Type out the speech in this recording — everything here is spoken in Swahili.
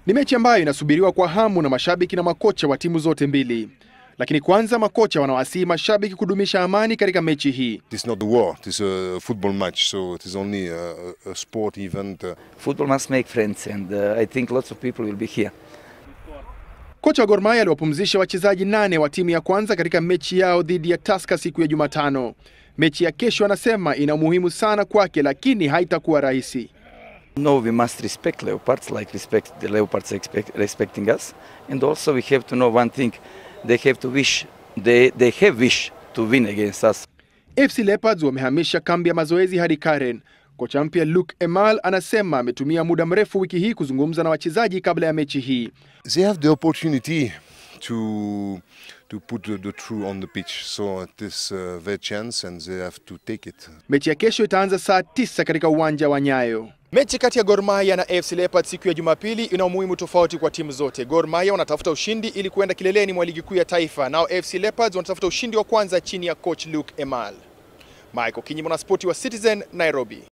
Ni mechi ambayo inasubiriwa kwa hamu na mashabiki na makocha wa timu zote mbili. Lakini kwanza makocha wanawasihi mashabiki kudumisha amani katika mechi hii. It is not the war, it is a football match, so it is only a, a sport event. Uh, Football must make friends, and uh, I think lots of people will be here. Kocha wa Gor Mahia aliwapumzisha wachezaji nane wa timu ya kwanza katika mechi yao dhidi ya Tusker siku ya Jumatano. Mechi ya kesho anasema ina umuhimu sana kwake, lakini haitakuwa rahisi. No, we must respect Leopards like respect the Leopards expect, respecting us, and also we have to know one thing: they have to wish, they they have wish to win against us. FC Leopards wamehamisha kambi ya mazoezi hadi Karen. Kocha mpya Luke Emal anasema ametumia muda mrefu wiki hii kuzungumza na wachezaji kabla ya mechi hii. they have the opportunity to to put the, the true on the pitch, so it is uh, their chance and they have to take it. Mechi ya kesho itaanza saa tisa katika uwanja wa Nyayo. Mechi kati ya Gor Mahia na AFC Leopards siku ya Jumapili ina umuhimu tofauti kwa timu zote. Gor Mahia wanatafuta ushindi ili kuenda kileleni mwa ligi kuu ya taifa, nao AFC Leopards wanatafuta ushindi wa kwanza chini ya coach Luke Emal. Michael Kinyi, mwanaspoti wa Citizen, Nairobi.